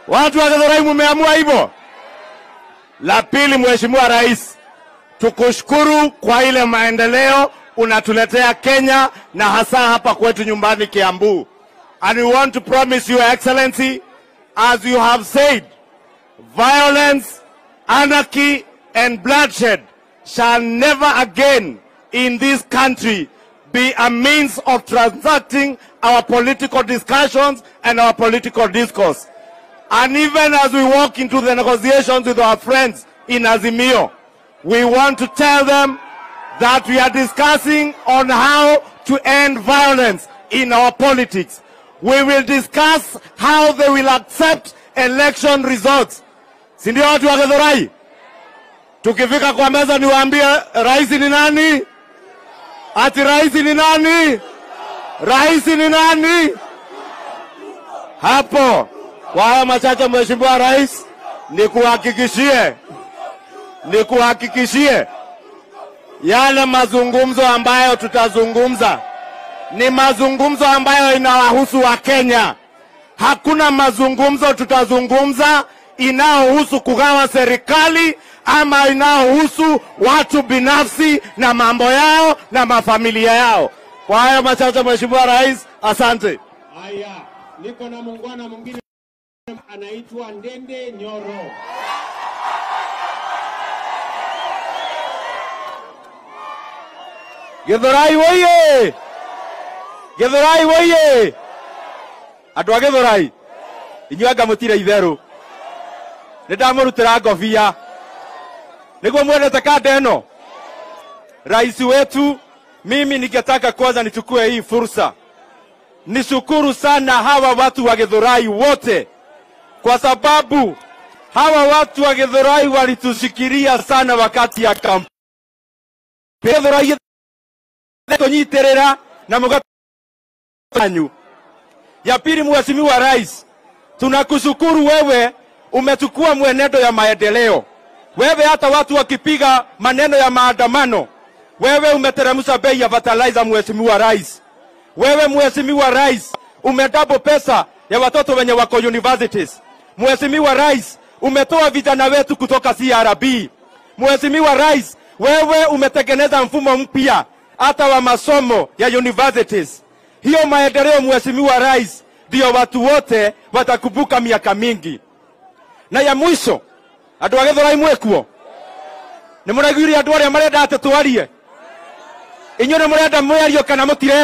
Watu wa Githurai mumeamua hivyo. La pili, Mheshimiwa Rais, tukushukuru kwa ile maendeleo unatuletea Kenya na hasa hapa kwetu nyumbani Kiambu. And we want to promise you, Excellency, as you have said, violence, anarchy, and bloodshed shall never again in this country be a means of transacting our political discussions and our political discourse. And even as we walk into the negotiations with our friends in Azimio, we want to tell them that we are discussing on how to end violence in our politics. We will discuss how they will accept election results. Si ndio watu wa Githurai? Tukifika kwa meza niwaambie rais ni nani? Ati rais ni nani? Rais ni nani? Hapo kwa haya machache, Mheshimiwa Rais, nikuhakikishie nikuhakikishie yale mazungumzo ambayo tutazungumza ni mazungumzo ambayo inawahusu Wakenya. Hakuna mazungumzo tutazungumza inayohusu kugawa serikali ama inayohusu watu binafsi na mambo yao na mafamilia yao. Kwa hayo machache, Mheshimiwa Rais, asante. Haya, niko na muungwana mwingine anaitwa Ndende Nyoro. Githurai woiye! Githurai woiye! Andũ a Githurai, inyuĩ anga mũtirĩ itherũ. Nĩ ndamũrutĩra ngobia. Nĩguo mwendete kanda ĩno. Rais wetu, mimi ningetaka kwanza nichukue hii fursa nishukuru sana hawa watu wa Githurai wote, kwa sababu hawa watu wa Githurai walitushikilia sana wakati ya kampeni. Githurai tunyitirira na mugatanyu. Ya pili, Mheshimiwa Rais, tunakushukuru wewe, umechukua mwenendo ya maendeleo. Wewe hata watu wakipiga maneno ya maandamano, wewe umeteremsha bei ya fertilizer, Mheshimiwa Rais. Wewe Mheshimiwa Rais, umedouble pesa ya watoto wenye wako universities. Mheshimiwa Rais, umetoa vijana wetu kutoka CRB. Mheshimiwa Rais, wewe umetengeneza mfumo mpya hata wa masomo ya universities. Hiyo maendeleo Mheshimiwa Rais, ndio watu wote watakumbuka miaka mingi. Na ya mwisho, andũ a Gĩthũrai mwĩkuo nĩ mũraiguire andũ arĩa marenda atĩ twarie inyuĩ nĩ mũrenda mwario kana mũtire